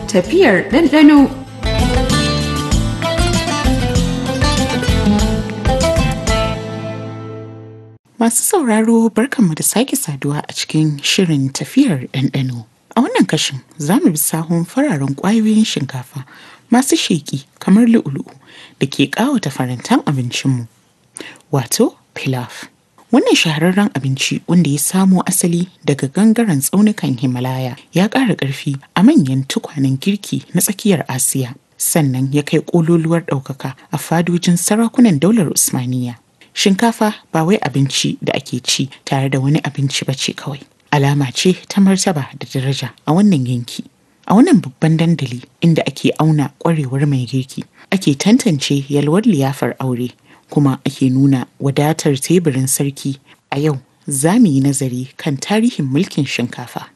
tafiyar ɗanɗano. Masu sauraro barkanmu da sake saduwa a cikin shirin tafiyar ɗanɗano. A wannan kashin za mu bi sahun fararen ƙwayoyin shinkafa masu sheƙi kamar lu'ulu'u da ke ƙawata farantan abincinmu. Wato, pilaf. Wannan shahararren abinci wanda ya samo asali daga gangaren tsaunukan Himalaya ya ƙara ƙarfi a manyan tukwanen girki na tsakiyar Asiya. Sannan ya kai ƙololuwar ɗaukaka a fadojin sarakunan daular Usmaniya. Shinkafa ba wai abinci da ake ci tare da wani abinci ba ce kawai. Alama ce ta martaba da daraja a wannan yanki. A wannan babban dandali inda ake auna ƙwarewar mai girki, ake tantance yalwar liyafar aure, kuma ake nuna wadatar teburin sarki a yau za mu yi nazari kan tarihin mulkin shinkafa.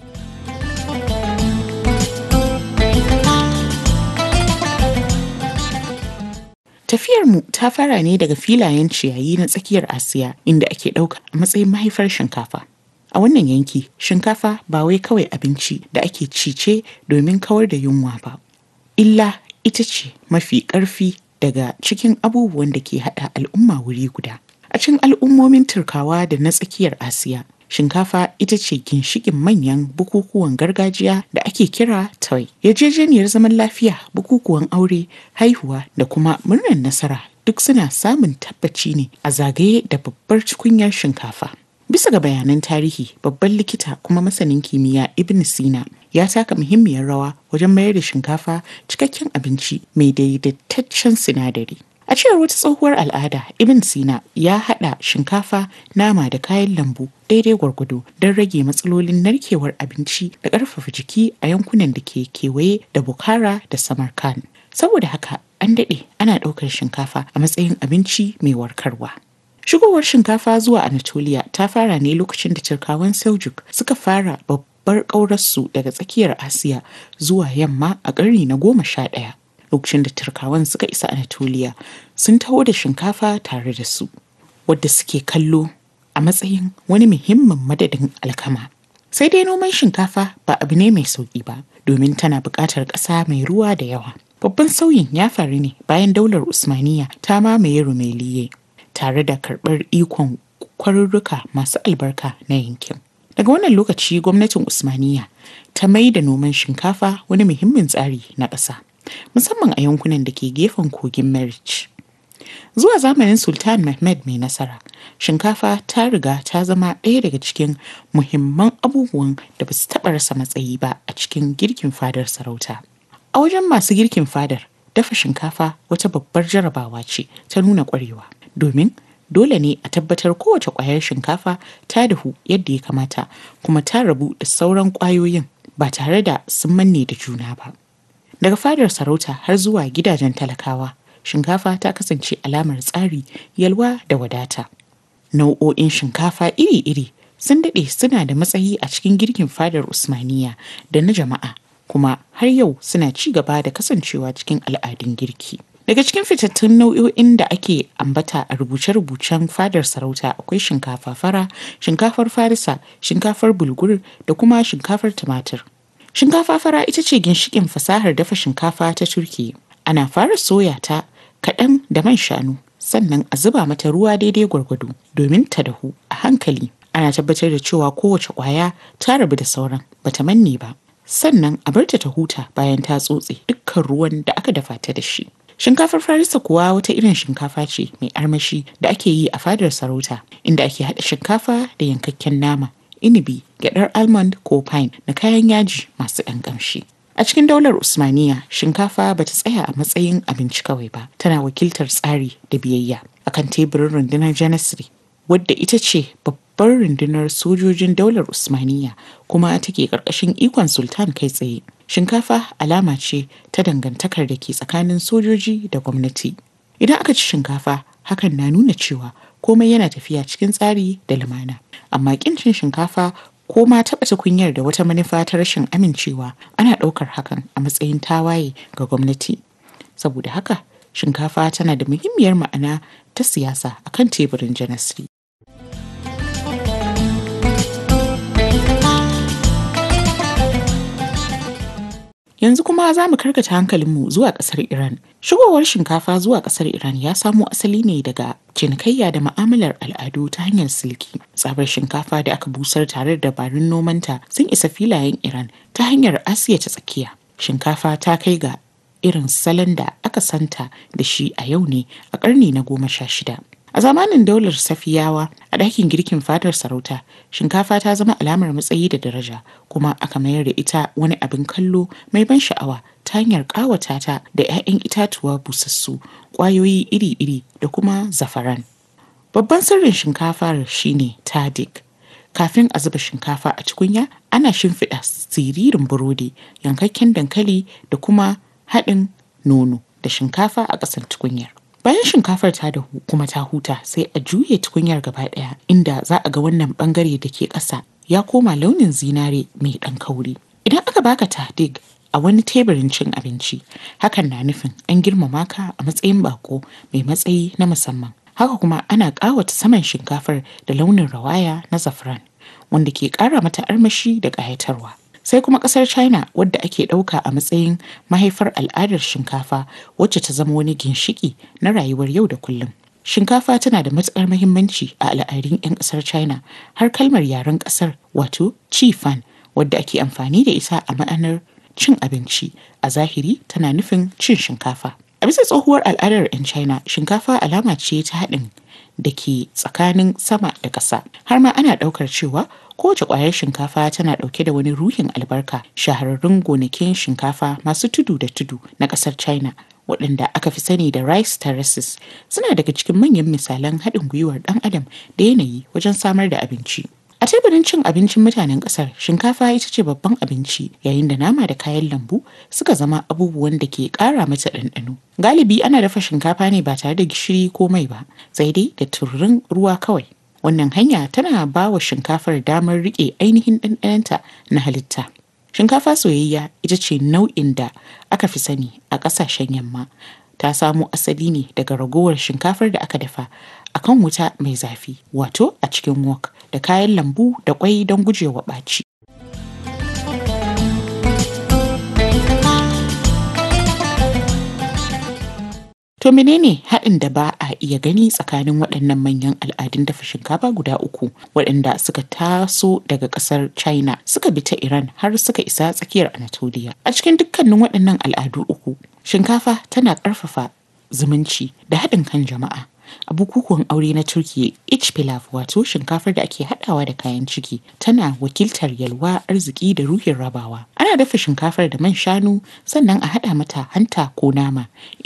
Tafiyarmu ta fara ne daga filayen ciyayi na tsakiyar Asiya inda ake ɗauka a matsayin mahaifar shinkafa. A wannan yanki, shinkafa ba wai kawai abinci da ake cice domin kawar da yunwa ba. Illa ita ce mafi ƙarfi daga cikin abubuwan da ke haɗa al'umma wuri guda. A cikin al'ummomin Turkawa da na tsakiyar Asiya, shinkafa ita ce ginshiƙin manyan bukukuwan gargajiya da ake kira toy. Yarjejeniyar zaman lafiya, bukukuwan aure, haihuwa da kuma murnar nasara duk suna samun tabbaci ne a zagaye da babbar tukunyar shinkafa. Bisa ga bayanan tarihi, babban likita kuma masanin kimiyya Ibn Sina ya taka muhimmiyar rawa wajen mayar da shinkafa cikakken abinci mai daidaitaccen sinadari. A cewar wata tsohuwar al'ada, Ibn Sina ya haɗa shinkafa, nama da kayan lambu daidai gwargwado don rage matsalolin narkewar abinci da ƙarfafa jiki a yankunan da ke kewaye da Bukhara da Samarkand. Saboda haka, an daɗe ana ɗaukar shinkafa a matsayin abinci mai warkarwa. Shigowar shinkafa zuwa Anatolia ta fara ne lokacin da Turkawan Seljuk suka fara babbar ƙaurarsu daga tsakiyar Asiya zuwa yamma a ƙarni na goma sha ɗaya. Lokacin da Turkawan suka isa Anatolia sun taho da shinkafa tare da su, wadda suke kallo a matsayin wani muhimmin madadin alkama. Sai dai noman shinkafa ba abu ne mai sauƙi ba, domin tana buƙatar ƙasa mai ruwa da yawa. Babban sauyin ya faru ne bayan daular Usmaniya ta mamaye Rumeliye. tare da karɓar ikon kwarurruka masu albarka na yankin. Daga wannan lokaci gwamnatin Usmaniya ta mai da noman shinkafa wani muhimmin tsari na ƙasa, musamman a yankunan da ke gefen kogin Merich. Zuwa zamanin Sultan Mehmed mai nasara, shinkafa ta riga ta zama ɗaya daga cikin muhimman abubuwan da ba su taɓa rasa matsayi ba a cikin girkin fadar sarauta. A wajen masu girkin fadar, dafa shinkafa wata babbar jarabawa ce ta nuna ƙwarewa. domin dole ne a tabbatar kowace ƙwayar shinkafa ta dahu yadda ya kamata kuma ta rabu da sauran ƙwayoyin ba tare da sun manne da juna ba. Daga fadar sarauta har zuwa gidajen talakawa, shinkafa ta kasance alamar tsari, yalwa da wadata. Nau'o'in shinkafa iri-iri sun daɗe suna da matsayi a cikin girkin fadar Usmaniya da na jama'a, kuma har yau suna ci gaba da kasancewa cikin al'adun girki. Daga cikin fitattun nau'o'in da ake ambata a rubuce-rubucen fadar sarauta akwai shinkafa fara, shinkafar farisa, shinkafar bulgur da kuma shinkafar tumatir. Shinkafa fara ita ce ginshikin fasahar dafa shinkafa ta Turki. Ana fara soya ta kaɗan da man shanu, sannan a zuba mata ruwa daidai gwargwado domin ta dahu a hankali. Ana tabbatar da cewa kowace ƙwaya ta rabu da sauran bata manne ba. Sannan a barta ta huta bayan ta tsotse dukkan ruwan da aka dafa ta da shi. Shinkafar Farisa kuwa wata irin shinkafa ce mai armashi da ake yi a fadar sarauta inda ake haɗa shinkafa da yankakken nama, inibi, gyaɗar almond ko pine da kayan yaji masu ɗan ƙamshi. A cikin daular Usmaniya, shinkafa ba ta tsaya a matsayin abinci kawai ba, tana wakiltar tsari da biyayya akan teburin rundunar Janissary, wadda ita ce babbar rundunar sojojin daular Usmaniya kuma take ƙarƙashin ikon Sultan kai tsaye. Shinkafa alama ce ta dangantakar da ke tsakanin sojoji da gwamnati. Idan aka ci shinkafa, hakan na nuna cewa komai yana tafiya cikin tsari da lumana. Amma kin cin shinkafa ko ma taɓa tukunyar da wata manufa ta rashin amincewa ana ɗaukar hakan a matsayin tawaye ga gwamnati. Saboda haka, shinkafa tana da muhimmiyar ma'ana ta siyasa akan teburin janasri. Yanzu kuma za mu karkata hankalinmu zuwa ƙasar Iran. Shigowar shinkafa zuwa ƙasar Iran ya samo asali ne daga cinikayya da ma'amalar al'adu ta hanyar silki. Tsabar shinkafa da aka busar tare da dabarun nomanta sun isa filayen Iran ta hanyar Asiya ta tsakiya. Shinkafa ta kai ga irin salon da aka santa da shi a yau ne a ƙarni na goma sha shida. A zamanin daular Safiyawa a ɗakin girkin fadar sarauta, shinkafa ta zama alamar matsayi da daraja kuma aka mayar da ita wani abin kallo mai ban sha'awa ta hanyar ƙawata ta da 'ya'yan itatuwa busassu, ƙwayoyi iri-iri da kuma zafaran. Babban sirrin shinkafar shine tadik. Kafin a zuba shinkafa a tukunya, ana shimfiɗa siririn burodi, yankakken dankali da kuma haɗin nono da shinkafa a ƙasan tukunyar. Bayan shinkafar ta dahu kuma ta huta sai a juye tukunyar gaba ɗaya inda za a ga wannan ɓangare da ke ƙasa ya koma launin zinare mai ɗan kauri. Idan aka baka tadig a wani teburin cin abinci, hakan na nufin an girmama ka a matsayin bako mai matsayi na musamman. Haka kuma ana ƙawata saman shinkafar da launin rawaya na zafran wanda ke ƙara mata armashi da ƙayatarwa. sai kuma kasar china wadda ake ɗauka a matsayin mahaifar al'adar shinkafa wacce ta zama wani ginshiki na rayuwar yau da kullum shinkafa tana da matuƙar mahimmanci a al'adun 'yan ƙasar china har kalmar yaren ƙasar wato chi fan wadda ake amfani da ita a ma'anar cin abinci a zahiri tana nufin cin shinkafa a bisa tsohuwar al'adar 'yan china shinkafa alama ce ta haɗin da ke tsakanin sama da ƙasa har ma ana ɗaukar cewa kowace ƙwayar shinkafa tana ɗauke da wani ruhin albarka shahararrun gonakin shinkafa masu tudu da tudu na ƙasar china waɗanda aka fi sani da rice terraces suna daga cikin manyan misalan haɗin gwiwar ɗan adam da yanayi wajen samar da abinci a teburin cin abincin mutanen ƙasar shinkafa ita ce babban abinci yayin da nama da kayan lambu suka zama abubuwan da ke ƙara mata ɗanɗano galibi ana dafa shinkafa ne ba tare da gishiri ko mai ba sai dai da tururin ruwa kawai wannan hanya tana ba wa shinkafar damar riƙe ainihin ɗanɗanonta na halitta shinkafa soyayya ita ce nau'in da aka fi sani a ƙasashen yamma ta samo asali ne daga ragowar shinkafar da aka dafa a kan wuta mai zafi wato a cikin wok da kayan lambu da kwai don gujewa ɓaci To menene haɗin da ba a iya gani tsakanin waɗannan manyan al'adun dafa shinkafa guda uku waɗanda suka taso daga ƙasar China suka bi ta Iran har suka isa tsakiyar Anatolia. A cikin dukkanin waɗannan al'adu uku, shinkafa tana ƙarfafa zumunci da haɗin kan jama'a. A bukukuwan aure na Turkiyya, ich pilaf wato shinkafar da ake haɗawa da kayan ciki tana wakiltar yalwa arziki da ruhin rabawa. Ana dafa shinkafar da man shanu sannan a haɗa mata hanta ko nama